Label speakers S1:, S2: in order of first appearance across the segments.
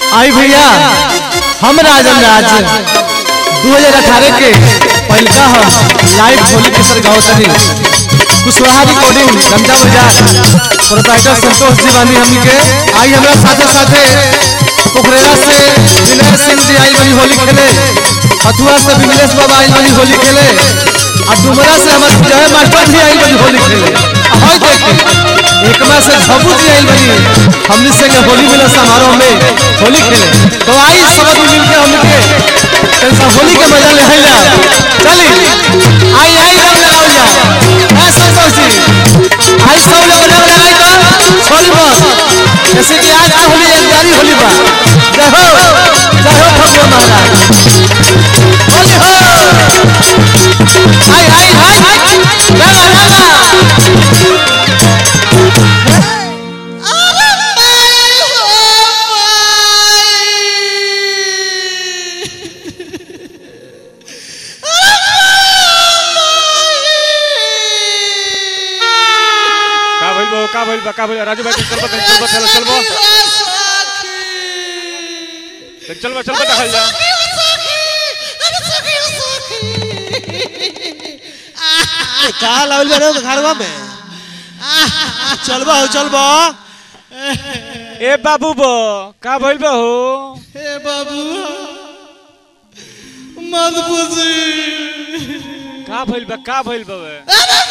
S1: आई भैया हम राजन राज 2018 के पहलका हम लाइव होली के सर गाँव तनी कुशवाहा रिकॉर्डिंग गंगा बाजार प्रोप्राइटर संतोष जी बानी हमनी के आई हमरा साथे साथे पोखरेरा से विनय सिंह जी आई बनी होली खेले हथुआ से विमलेश बाबा आई बनी होली खेले और डुमरा से हमारे जय मास्टर भी आई बनी होली खेले हई देखे एकमा से झबू जी आई बनी हमनी संग होली मिलन समारोह में होली खेले तो आई सब आदमी मिल के हमनी के कैसा होली के मजा ले हैला चली आई आई रंग लगाओ जा ऐ संतोष जी आई सब लोग रंग लगाई तो छोड़ी मत जैसे कि आज की होली एक प्यारी होली बा जय हो जय हो भगवान महाराज होली हो आई आई आई रंगा रंगा
S2: का भइल बा का भइल बा का भइल राजू भाई चल बा चल बा चल चल बा चल बा चल बा देखल जा
S3: का लावल बा रे घरवा में चलबा हो चलबा
S2: ए बाबू बो का भइल बा हो
S3: हे बाबू मत पूछी
S2: का भइल बा का भइल बा बे?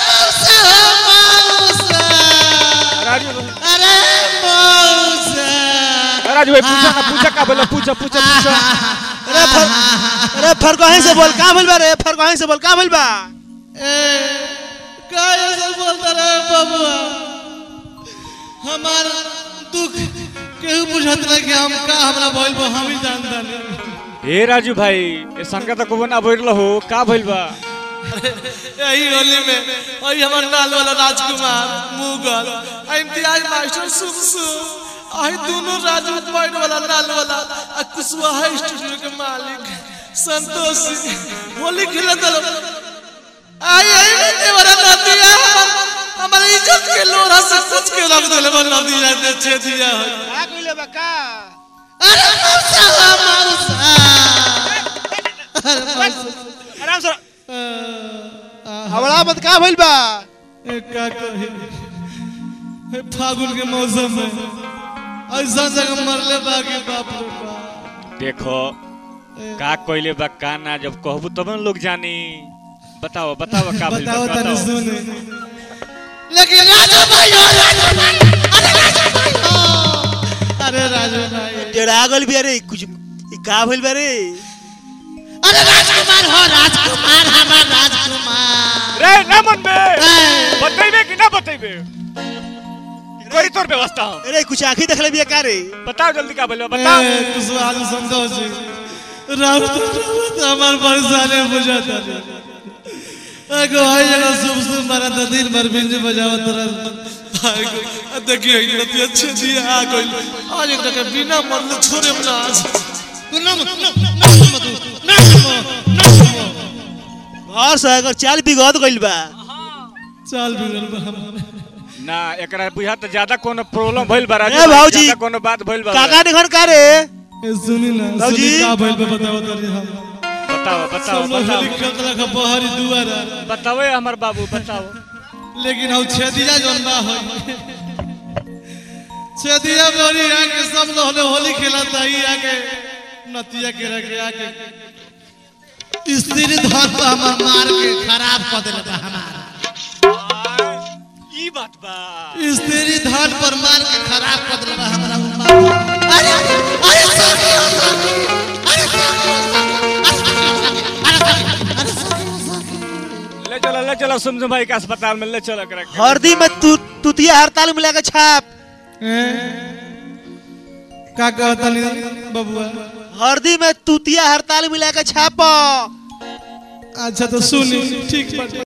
S2: राजू
S3: अरे मौसा
S2: राजू भाई पूछा ना पूछा का भइल बा? पूछा पूछा पूछा
S3: अरे फर अरे फरकहीं से बोल का भइल बा रे फरकहीं से बोल का भइल बा
S4: का ऐसा बोलता रहे बबुआ हमार दुख केहू बुझत रहे कि हम का हमरा भइल बा हम ही जानता नहीं
S2: ए राजू भाई ए संगा त को ना भइल हो का भइल बा
S4: यही होली में वही हमार लाल वाला राजकुमार मुगल आ इम्तियाज मास्टर सुमसु आई दोनों राजू पॉइंट वाला लाल वाला आ कुशवाहा स्टूडियो के मालिक संतोष सिंह होली खेलत रहो आई आई में वाला नदिया हमारे इज्जत के लोरा से कुछ के रख देले बन नदिया दे छे दिया है
S3: का कइले बा का
S4: अरे मौसा मौसा अरे मौसा
S3: आराम से हवड़ा मत का भइल बा
S4: ए, का कही ए, फागुन के मौसम में ऐसा जगह मरले बाकी बाप रे बाप
S2: देखो का कइले बा का ना जब कहबू तब न लोग जानी बताओ बताओ का भइल बा
S4: बताओ तनी
S2: बताओ
S4: सुने लेकिन राजू भाई हो राजू भाई अरे राजू भाई हो अरे राजू भाई
S3: टेढ़ा गल भी अरे कुछ ई का भइल बा रे
S4: अरे राजकुमार हो राजकुमार हमार राजकुमार
S2: रे ना मन में
S4: ए,
S2: बतैबे कि ना बतैबे कोई तोर व्यवस्था हो
S3: अरे कुछ आंखी देखले बिया का रे
S2: बताओ जल्दी का भइल बा बताओ
S4: ए, कुशवाहा जी संतोष जी राम तो राम हमार परेशानी बुझाता एगो आई जगह शुभ शुभ मारा था दिन भर बिंज बजावत रहा देखिए इतना अच्छे दिए आ गई आज एक जगह बिना मरले छोड़े ना आज ना मत ना ना मत ना ना
S3: घर से अगर चाल बिगड़ गइल बा
S4: चाल बिगड़ बा हमारे
S2: ना एकरा बुझा त ज्यादा कोनो प्रॉब्लम भइल बा राजू
S3: ए
S2: भाई,
S3: भाऊजी।
S2: ज्यादा कोनो बात भइल बा
S3: काका ने घर का रे
S4: ए सुनी ना
S3: बाबूजी।
S4: सुनी का भइल बा बताओ तनी हम
S2: बताओ बताओ
S4: सब लोग
S2: बताओ
S4: होली खेलत रखा बहरी दुआर
S2: बताओ ए हमर बाबू बताओ
S4: लेकिन हम छेदिया जौन बा है छेदिया बोरी आके सब लोग होली खेलत है आके नतिया के रखे आके स्त्री धर पर हमर मार के खराब कर देले बा हमार
S2: ई बात बा
S4: स्त्री धर पर मार के खराब कर देले बा हमरा उम्मा अरे अरे सखी हो सखी अरे सखी हो सखी अरे सखी अरे सखी हो सखी
S2: ले चलो ले चलो सुमसुम भाई के अस्पताल में ले चलो एकरा के।
S3: हरदी में तू तुतिया हड़ताल मिला के छाप
S4: का कहता बबुआ
S3: हरदी में तुतिया हड़ताल मिला के छाप
S4: अच्छा तो सुनी ठीक बा